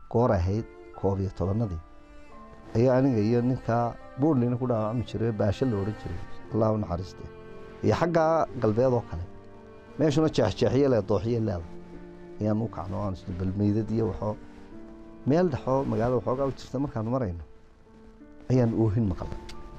goor ahayd koob iyo tobanadii ayaa aniga iyo ninkaa buurnina ku dhaawacmi jiray baasho la odhan jiray allah u naxariiste iyo xaggaa galbeed oo kale meeshuna jeexjeexyo le dooxyo leeda ayaan u kacno aan isnu balmeydad iyo waxoo meel dhexoo magaalada waxoogaa u jirta markaanu marayno ayaan oohin maqalnay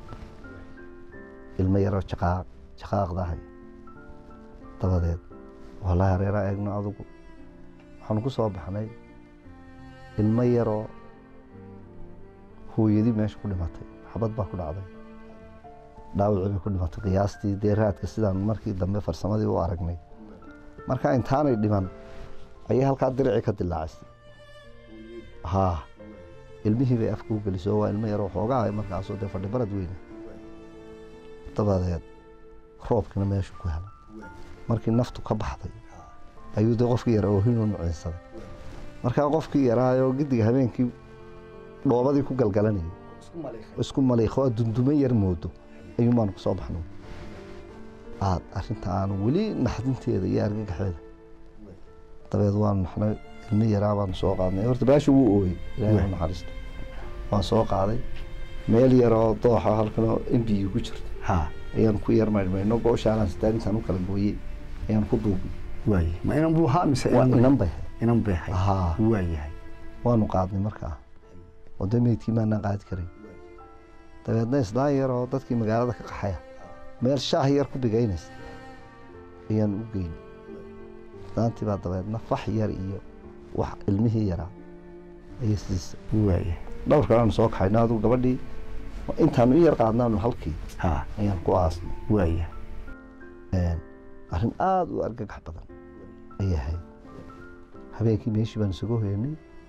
ilmo yaroo jaqaaq jaqaaqdahay dabadeed wallaahi hareeraa eegno adugu waxaanu ku soo baxnay ilmo yaroo hooyadii meesha ku dhimatay xabad baa ku dhacday dhaawacii bay ku dhimatay qiyaastii dee raadka sidaan markii dambe farsamadii u aragnay marka intaanay dhiman ayay halkaa diricii ka dilaacisay haa ilmihii bay afka u geliso waa ilmo yaroo xoogaa markaasoo dee fadhi barad weyne dabadeed roobkina meeshu ku helay markii naftu ka baxday ayuu dee qofkii yaraa oohinuu nuciinsaday markaa qofkii yaraayoo gidiga habeenkii dhoobadii ku galgalanayay isku maliikho oo dundumo yar moodo ayuun baanu ku soo baxno aad arrinta aanu weli naxdinteeda iyo argagaxeeda dabeed waanu naxnay ilmi yaraa baanu soo qaadnay horta baasha wuu ooyey ilaahay u naxariisto waan soo qaaday meel yaroo dooxa halkanoo embiyi ku jirta ha ayaan ku yar maydhmayno gooshaanaan sitaan intaan u kala gooyey ayaan ku duubnay waaye ma inan buu haa mise waa inan inan bay ahayd inan bay hay haa waayahay waanu qaadnay markaa oo dee meydkii maanaan qaadi karay dabeedna islaan yar oo dadkii magaalada ka qaxaya meel shaah yar ku bigaynaysa ayaan u geynay islaantii baa dabeedna fax yar iyo wax ilmihii yaraa ayay siisa waayahay dhowr kaleanu soo kaxayno adigu gabadhii intaanu i yar qaadnaanu halkii ha ayaan ku aasnay waayahay arrin aada u argagax badan ayay ahayd habeenkii meeshii baan isugu hoyanay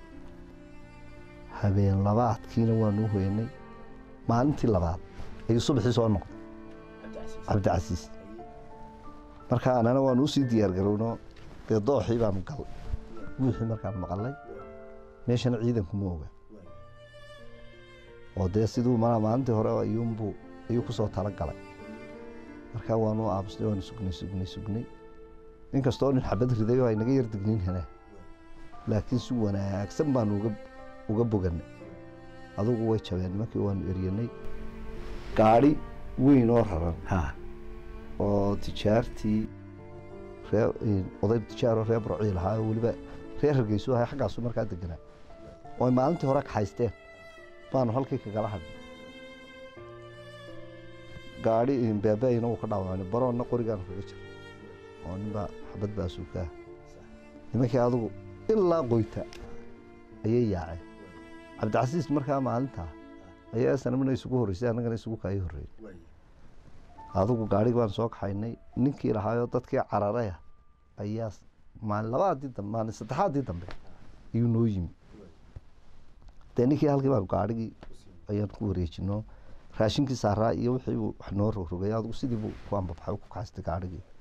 habeen labaadkiina waanu u hoyanay maalintii labaad ayuu subaxii soo noqday cabdicasiis marka anana waanu usii diyaar garowno dee dooxii baanu galay buuxii markaan maqalay meeshana ciidanku ma oga oo dee siduu ma maalintii hore ayuunbuu ayuu ku soo tala galay markaa waanu aamusnay waanu sugnay sugnay sugnay inkastoo nin xabad riday oo ay naga yar digniin heleen laakiin si wanaagsan baanu uga uga boganay adugu way jabeen nimankii waanu eryanay gaadhi weyn oo raran ha oo tijaartii ree oday tijaaroo reer burcii lahaa oo weliba reer hargeysu ahay xaggaasu markaa deganaa oo ay maalintii hore kaxaysteen baanu halkii kagala hadhnay gaadhi beebeeyna wuu ka dhaawacnay baroonna qorigaanu kaga jira oo ninbaa xabad baa suukaa nimankii adugu ilaa qoyta ayay yaaceen cabdicasiis markaa maalintaa ayaa sanamina isugu horreysay annagana isugu kaayay horreeyey adigu gaadhigi baan soo kaxaynay ninkii lahaayoo dadkii cararaya ayaa maalin labaadii dambe maalin saddexaadii dambe ayuu noo yimi dee ninkii halkii baan gaadhigii ayaan ku wareejino raashinkii saaraa iyo wixii uu wax noo rogrogay adigu sidii buu ku ambabaxay ku kaxaystay gaadhigii